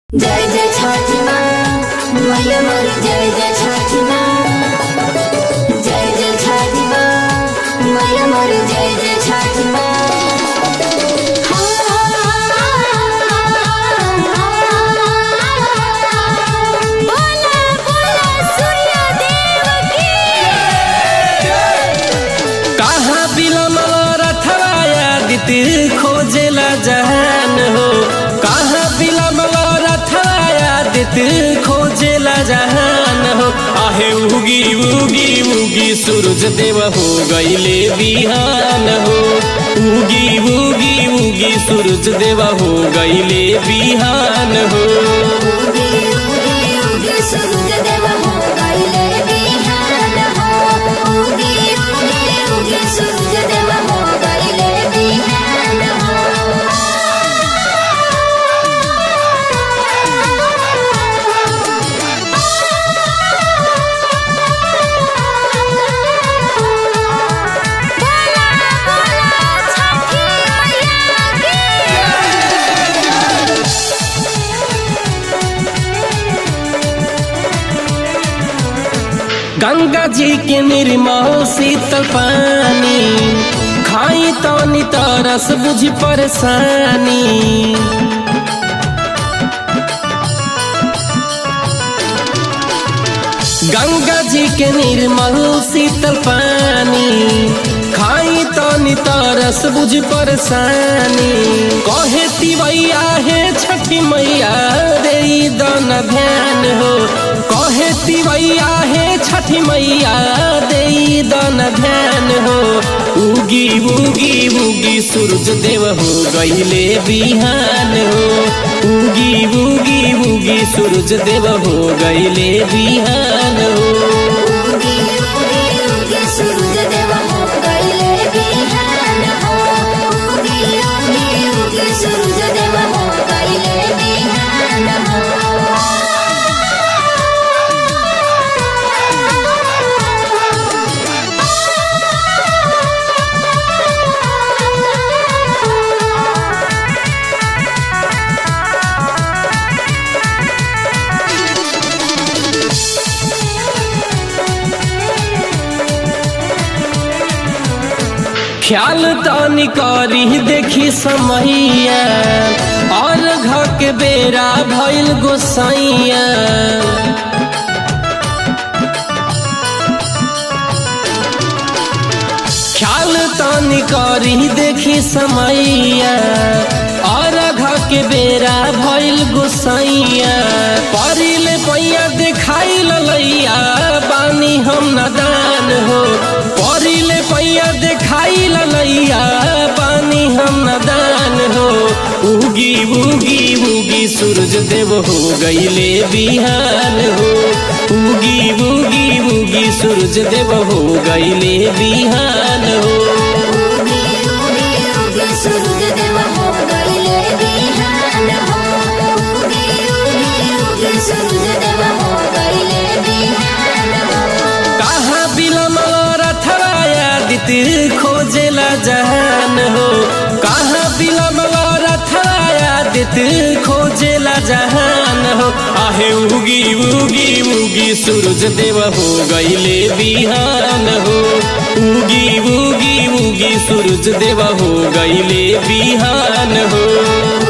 जय जय छठी माँ मैया मोरी जय जय छठी माँ जय जय छठी माँ मैया मोरी जय जय छठी माँ बोला बोला सूर्य देव की कहाँ बिलमल रथवाया दिति खोजेला जहान हो कहाँ बिलमल रथवाया दिति खोजेला जहान हो आहे उगी उगी उगी सूरज देव हो गईले बिहान हो उगी उगी उगी सूरज देव हो गईले बिहान हो उगी उगी उगी सूरज देव हो गईले बिहान हो उगी उगी उगी सूरज देव हो गईले बिहान गंगा जी के निर्मल शीतल पानी खाई तो तरस बुझ परेशानी गंगा जी के निर्मल शीतल पानी खाई तो तरस बुझ परेशानी कहे तिवैया है छठी मैया रे दन ध्यान हो कहे तिवैया है छठी मैया दे दन ध्यान हो उगी उगी उगी सूरज देव हो गईले बिहान हो उगी उगी उगी सूरज देव हो गईले बिहान हो उगी उगी उगी सूरज देव हो गईले बिहान हो उगी उगी उगी सूरज देव हो गईले बिहान ख्याल तानी करी देखी समैया और घर के बेरा भइल गोसाइया ख्याल तानी करी देखी समैया और घर के बेरा भइल गोसाइया परिल पैया देखाई ललैया बानी हम नदान हो परिल पैया देखाई ललैया बानी हम नदान हो उगी उगी उगी सूरज देव हो गईले बिहान हो उगी उगी उगी सूरज देव हो गईले बिहान हो उगी उगी उगी सूरज देव हो गईले बिहान हो उगी उगी उगी सूरज देव हो गईले बिहान कहाँ बिलमल रथवाया दिति खोजेला जहान हो कहाँ बिलमल रथवाया दिति खोजेला जहान हो आहे उगी उगी उगी सूरज देव हो गईले बिहान हो उगी उगी उगी सूरज देव हो गईले बिहान हो